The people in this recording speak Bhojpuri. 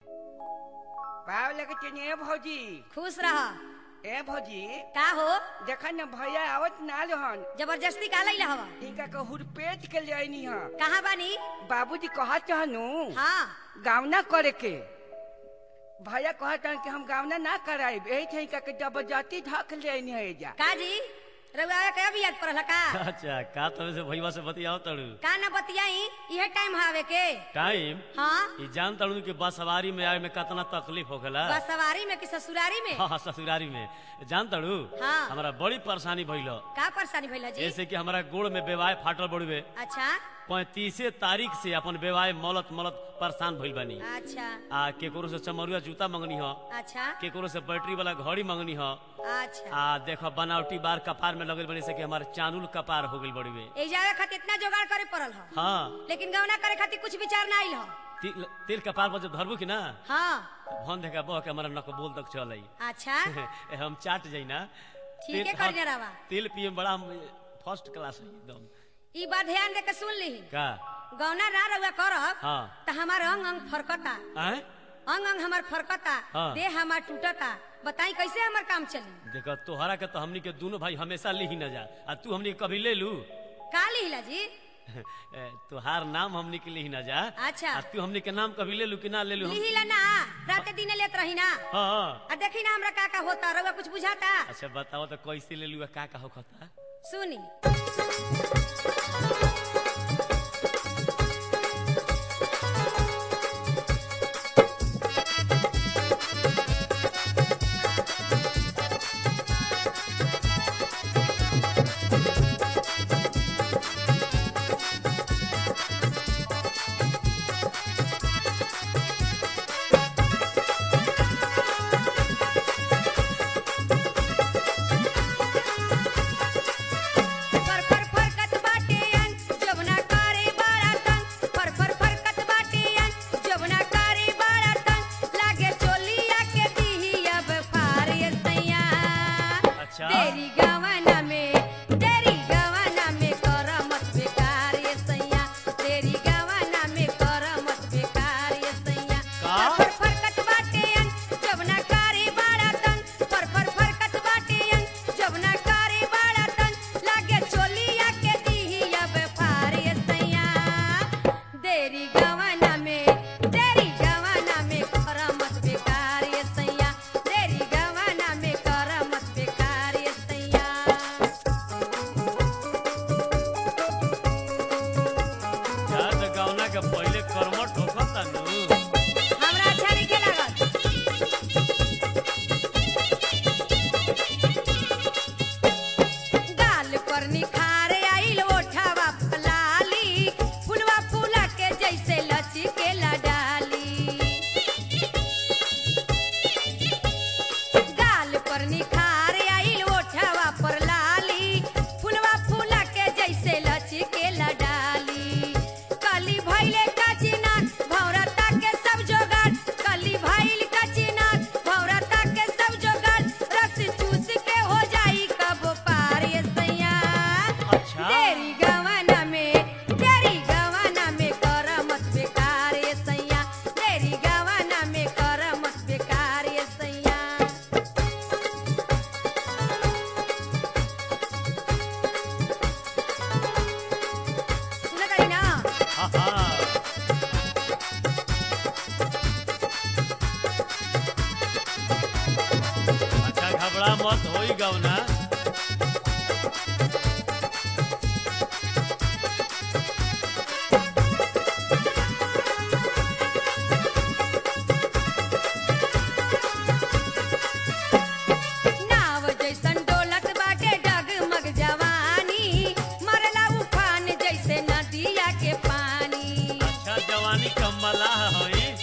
पाव लगे चनिए भौजी खुश रह ए भौजी का हो देखा न भैया आवत ना रहन जबरदस्ती का लैला हवा इनका के हुरपेट के ले आईनी ह कहाँ बानी बाबूजी कहा चाहनु हाँ गावना करे के भैया कहत हन कि हम गावना ना कराई यही थे इनका के जबरदस्ती ढक ले आईनी है एजा का जी रउआ के अभी याद पड़ल का अच्छा का तब से भैया से बतियाओ तड़ू का ना बतियाई इहे टाइम हावे के टाइम हाँ ई जान तड़ू कि बस सवारी में आए में कितना तकलीफ होखेला बस सवारी में कि ससुरारी में हाँ हाँ, ससुरारी में जान तड़ू हाँ। हमारा बड़ी परेशानी भइल का परेशानी भइल जी जैसे कि हमारा गोड़ में बेवाय फाटल बड़ुए अच्छा पैंतीसे तारीख से अपन बेवाय मलत मलत परेशान भइल बानी अच्छा आ केकरो से चमरुआ जूता मंगनी ह अच्छा केकरो से बैटरी वाला घड़ी मंगनी ह अच्छा आ देखो बनावटी बार कपार में लगल बनी से कि हमारे चानुल कपार हो गइल बड़ुए ए जावे खातिर इतना जोगाड़ करे पड़ल ह हाँ लेकिन गौना करे खातिर कुछ विचार ना आइल ह तिल, तिल कपार पर जब धरबू कि ना हाँ भन देखा बह के हमारा नकबोल तक चल आई अच्छा हम चाट जाई ना ठीक है तिल- करिया हाँ, रवा तिल पिए में बड़ा फर्स्ट क्लास है एकदम ई बात ध्यान दे के सुन ली का गौना ना रउआ करब हाँ त हमार अंग अंग फरकता आए अंग अंग हमार फरकता हाँ। देह हमार टूटता बताई कैसे हमार काम चली देखो तोहरा के तो हमनी के दोनों भाई हमेशा ली ही न जा आ तू हमनी के कभी ले लू का लिहिला जी ए, तोहार नाम हमनी के ली ही न जा अच्छा। आ तू हमनी के नाम कभी ले लू कि ना ले लू हम लिहिला ना राते दिन लेत रही ना हाँ आ देखी ना हमरा का का होता रउआ कुछ बुझाता अच्छा बताओ तो कैसे ले लू आ का का होखता सुनी फर फर फरकत बाटे अन जवना करे बड़ा तन फर फर फरकत बाटे अन जवना करे बड़ा तन लागे चोलिया के दीही अब फार ये सैया अच्छा। तेरी गवाना में तेरी गवाना में कर मत बेकार ये सैया तेरी गवाना में कर मत बेकार ये सैया का? फर फर फरकत बाटे अन जवना करे बड़ा तन फर फर फरकत बाटे अन जवना करे बड़ा तन लागे चोलिया के दीही अब फार ये सैया देरी गवाना में तेरी गवाना में कर मत बेकार ये सैया तेरी गवाना में कर मत बेकार ये सैया यार तो गौना के पहले कर्मठ होखता नु हमरा अच्छा नहीं लागल गाल पर निखार आइल ओठावा फलाली फुलवा फूला के जैसे लचके डाली गाल पर निखार आइल ओठावा पर लाली फुलवा फूला के जैसे लचके डाली कली भइले काचिना भौरता के सब जोगाड़ कली भइल काचिना भौरता के सब जोगाड़ रस चूस के हो जाई कब पार ये सैया अच्छा। तेरी गवाना में तेरी गवाना में कर मत बेकार ये सैया तेरी गवाना में कर मत बेकार ये सैया सुनत हई ना हाँ हाँ अच्छा घबरा मत होई गौना नाव जैसन डोलत बाटे डगमग जवानी मरला उफान जैसे नदिया के पानी अच्छा जवानी कमला हई